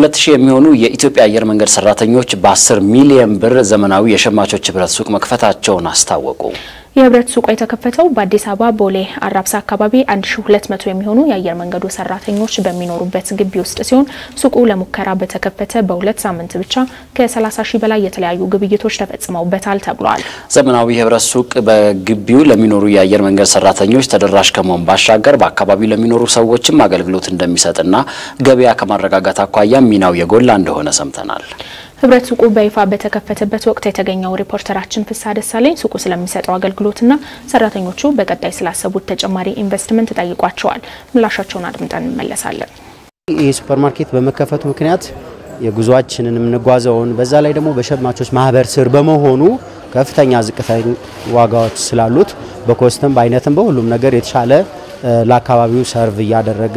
ሁለት ሺህ የሚሆኑ የኢትዮጵያ አየር መንገድ ሰራተኞች በ10 ሚሊዮን ብር ዘመናዊ የሸማቾች ህብረት ሱቅ መክፈታቸውን አስታወቁ። የህብረት ሱቁ የተከፈተው በአዲስ አበባ ቦሌ አራብሳ አካባቢ 1200 የሚሆኑ የአየር መንገዱ ሰራተኞች በሚኖሩበት ግቢ ውስጥ ሲሆን ሱቁ ለሙከራ በተከፈተ በሁለት ሳምንት ብቻ ከ30 ሺህ በላይ የተለያዩ ግብይቶች ተፈጽመውበታል ተብሏል። ዘመናዊ የህብረት ሱቅ በግቢው ለሚኖሩ የአየር መንገድ ሰራተኞች ተደራሽ ከመሆን ባሻገር በአካባቢው ለሚኖሩ ሰዎችም አገልግሎት እንደሚሰጥና ገበያ ከማረጋጋት አኳያ ሚናው የጎላ እንደሆነ ሰምተናል። ህብረት ሱቁ በይፋ በተከፈተበት ወቅት የተገኘው ሪፖርተራችን ፍስሐ ደሳለኝ ሱቁ ስለሚሰጠው አገልግሎትና ሰራተኞቹ በቀጣይ ስላሰቡት ተጨማሪ ኢንቨስትመንት ጠይቋቸዋል። ምላሻቸውን አድምጠን እንመለሳለን። ይህ ሱፐር ማርኬት በመከፈቱ ምክንያት የጉዟችንን የምንጓዘውን በዛ ላይ ደግሞ በሸማቾች ማህበር ስር በመሆኑ ከፍተኛ ዝቅተኛ ዋጋዎች ስላሉት በኮስትም በአይነትም በሁሉም ነገር የተሻለ ለአካባቢው ሰርቭ እያደረገ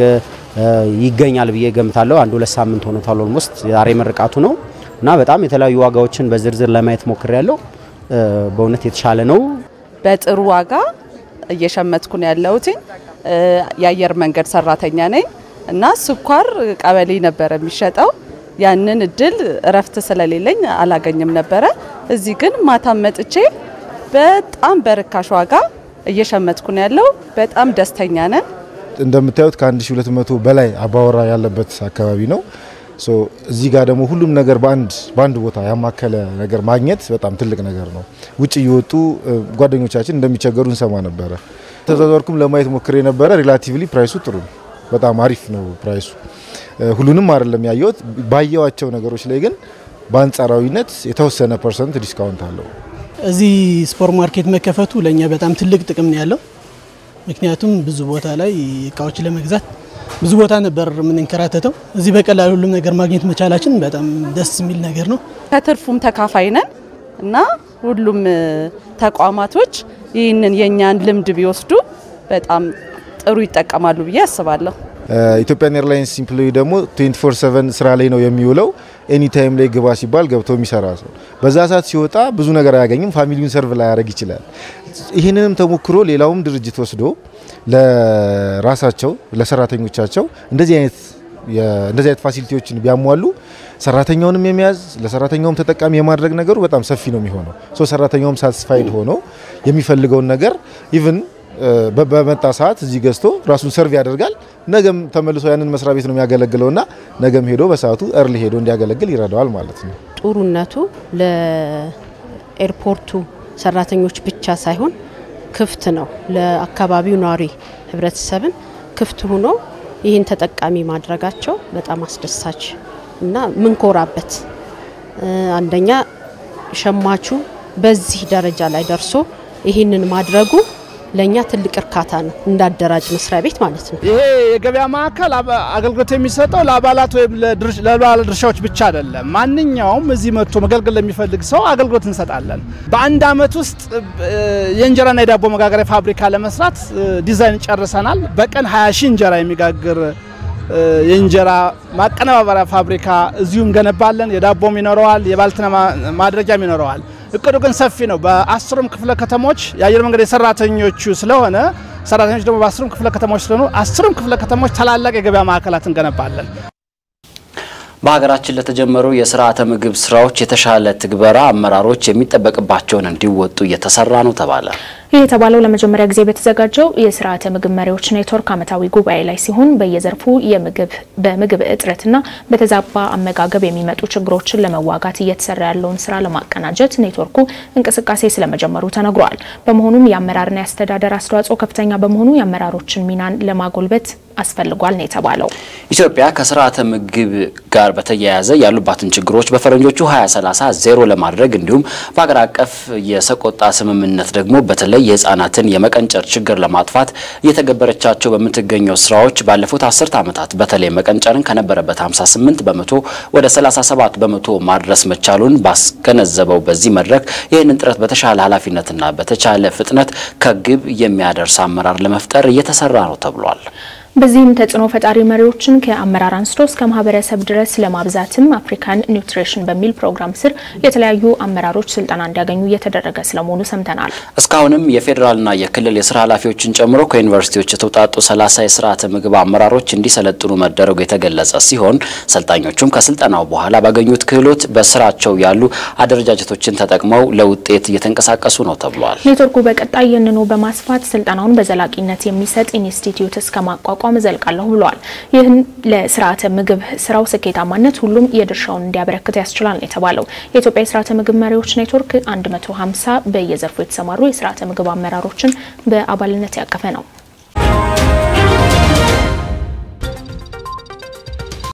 ይገኛል ብዬ ገምታለሁ። አንድ ሁለት ሳምንት ሆኖታል። ኦልሞስት ዛሬ መርቃቱ ነው እና በጣም የተለያዩ ዋጋዎችን በዝርዝር ለማየት ሞክር ያለው በእውነት የተሻለ ነው። በጥሩ ዋጋ እየሸመትኩ ነው ያለሁት። የአየር መንገድ ሰራተኛ ነኝ እና ስኳር ቀበሌ ነበረ የሚሸጠው። ያንን እድል እረፍት ስለሌለኝ አላገኝም ነበረ። እዚህ ግን ማታም መጥቼ በጣም በርካሽ ዋጋ እየሸመትኩ ነው ያለው። በጣም ደስተኛ ነን። እንደምታዩት ከ1200 በላይ አባወራ ያለበት አካባቢ ነው። እዚህ ጋር ደግሞ ሁሉም ነገር በአንድ በአንድ ቦታ ያማከለ ነገር ማግኘት በጣም ትልቅ ነገር ነው። ውጭ እየወጡ ጓደኞቻችን እንደሚቸገሩ እንሰማ ነበረ። ተዘዋወርኩም ለማየት ሞክሬ ነበረ። ሪላቲቭሊ ፕራይሱ ጥሩ ነው፣ በጣም አሪፍ ነው ፕራይሱ። ሁሉንም አይደለም ያየሁት፣ ባየዋቸው ነገሮች ላይ ግን በአንጻራዊነት የተወሰነ ፐርሰንት ዲስካውንት አለው። እዚህ ሱፐር ማርኬት መከፈቱ ለእኛ በጣም ትልቅ ጥቅም ነው ያለው። ምክንያቱም ብዙ ቦታ ላይ እቃዎች ለመግዛት ብዙ ቦታ ነበር የምንንከራተተው። እዚህ በቀላሉ ሁሉም ነገር ማግኘት መቻላችን በጣም ደስ የሚል ነገር ነው። ከትርፉም ተካፋይ ነን እና ሁሉም ተቋማቶች ይህንን የእኛን ልምድ ቢወስዱ በጣም ጥሩ ይጠቀማሉ ብዬ አስባለሁ። ኢትዮጵያን ኤርላይንስ ኢምፕሎይ ደግሞ 24/7 ስራ ላይ ነው የሚውለው። ኤኒ ታይም ላይ ግባ ሲባል ገብቶ የሚሰራ ሰው በዛ ሰዓት ሲወጣ ብዙ ነገር አያገኝም። ፋሚሊውን ሰርቭ ላይ ያደርግ ይችላል። ይህንንም ተሞክሮ ሌላውም ድርጅት ወስዶ ለራሳቸው ለሰራተኞቻቸው እንደዚህ አይነት እንደዚህ አይነት ፋሲሊቲዎችን ቢያሟሉ ሰራተኛውንም የመያዝ ለሰራተኛውም ተጠቃሚ የማድረግ ነገሩ በጣም ሰፊ ነው የሚሆነው። ሶ ሰራተኛውም ሳቲስፋይድ ሆኖ የሚፈልገውን ነገር ኢቭን በመጣ ሰዓት እዚህ ገዝቶ ራሱን ሰርቭ ያደርጋል። ነገም ተመልሶ ያንን መስሪያ ቤት ነው የሚያገለግለውና ነገም ሄዶ በሰዓቱ እርሊ ሄዶ እንዲያገለግል ይረዳዋል ማለት ነው። ጥሩነቱ ለኤርፖርቱ ሰራተኞች ብቻ ሳይሆን ክፍት ነው። ለአካባቢው ነዋሪ ህብረተሰብን ክፍት ሆኖ ይህን ተጠቃሚ ማድረጋቸው በጣም አስደሳች እና ምንኮራበት አንደኛ ሸማቹ በዚህ ደረጃ ላይ ደርሶ ይህንን ማድረጉ ለእኛ ትልቅ እርካታ ነው፣ እንዳደራጅ መስሪያ ቤት ማለት ነው። ይሄ የገበያ ማዕከል አገልግሎት የሚሰጠው ለአባላት ወይም ለባለ ድርሻዎች ብቻ አይደለም። ማንኛውም እዚህ መጥቶ መገልገል ለሚፈልግ ሰው አገልግሎት እንሰጣለን። በአንድ አመት ውስጥ የእንጀራና የዳቦ መጋገሪያ ፋብሪካ ለመስራት ዲዛይን ጨርሰናል። በቀን 20 ሺህ እንጀራ የሚጋግር የእንጀራ ማቀነባበሪያ ፋብሪካ እዚሁ እንገነባለን። የዳቦም ይኖረዋል፣ የባልትና ማድረጊያም ይኖረዋል። እቅዱ ግን ሰፊ ነው። በአስሩም ክፍለ ከተሞች የአየር መንገድ የሰራተኞቹ ስለሆነ ሰራተኞች ደግሞ በአስሩም ክፍለ ከተሞች ስለሆኑ አስሩም ክፍለ ከተሞች ታላላቅ የገበያ ማዕከላት እንገነባለን። በሀገራችን ለተጀመሩ የስርዓተ ምግብ ስራዎች የተሻለ ትግበራ አመራሮች የሚጠበቅባቸውን እንዲወጡ እየተሰራ ነው ተባለ። ይህ የተባለው ለመጀመሪያ ጊዜ በተዘጋጀው የስርዓተ ምግብ መሪዎች ኔትወርክ ዓመታዊ ጉባኤ ላይ ሲሆን በየዘርፉ የምግብ በምግብ እጥረትና በተዛባ አመጋገብ የሚመጡ ችግሮችን ለመዋጋት እየተሰራ ያለውን ስራ ለማቀናጀት ኔትወርኩ እንቅስቃሴ ስለመጀመሩ ተነግሯል። በመሆኑም የአመራርና የአስተዳደር አስተዋጽኦ ከፍተኛ በመሆኑ የአመራሮችን ሚናን ለማጎልበት አስፈልጓል ነው የተባለው። ኢትዮጵያ ከስርዓተ ምግብ ጋር በተያያዘ ያሉባትን ችግሮች በፈረንጆቹ 2030 ዜሮ ለማድረግ እንዲሁም በሀገር አቀፍ የሰቆጣ ስምምነት ደግሞ በተለይ የህፃናትን የመቀንጨር ችግር ለማጥፋት እየተገበረቻቸው በምትገኘው ስራዎች ባለፉት አስርት ዓመታት በተለይ መቀንጨርን ከነበረበት 58 በመቶ ወደ 37 በመቶ ማድረስ መቻሉን ባስገነዘበው በዚህ መድረክ ይህንን ጥረት በተሻለ ኃላፊነትና በተቻለ ፍጥነት ከግብ የሚያደርስ አመራር ለመፍጠር እየተሰራ ነው ተብሏል። በዚህም ተጽዕኖ ፈጣሪ መሪዎችን ከአመራር አንስቶ እስከ ማህበረሰብ ድረስ ለማብዛትም አፍሪካን ኒውትሪሽን በሚል ፕሮግራም ስር የተለያዩ አመራሮች ስልጠና እንዲያገኙ እየተደረገ ስለመሆኑ ሰምተናል። እስካሁንም የፌዴራልና የክልል የስራ ኃላፊዎችን ጨምሮ ከዩኒቨርሲቲዎች የተውጣጡ ሰላሳ የስርዓተ ምግብ አመራሮች እንዲሰለጥኑ መደረጉ የተገለጸ ሲሆን ሰልጣኞቹም ከስልጠናው በኋላ ባገኙት ክህሎት በስራቸው ያሉ አደረጃጀቶችን ተጠቅመው ለውጤት እየተንቀሳቀሱ ነው ተብሏል። ኔትወርኩ በቀጣይ ይህንኑ በማስፋት ስልጠናውን በዘላቂነት የሚሰጥ ኢንስቲትዩት እስከ ማቋቋም እዘልቃለሁ ብለዋል። ይህን ለስርዓተ ምግብ ስራው ስኬታማነት ሁሉም የድርሻውን እንዲያበረክት ያስችላል ነው የተባለው። የኢትዮጵያ የስርዓተ ምግብ መሪዎች ኔትወርክ 150 በየዘርፉ የተሰማሩ የስርዓተ ምግብ አመራሮችን በአባልነት ያቀፈ ነው።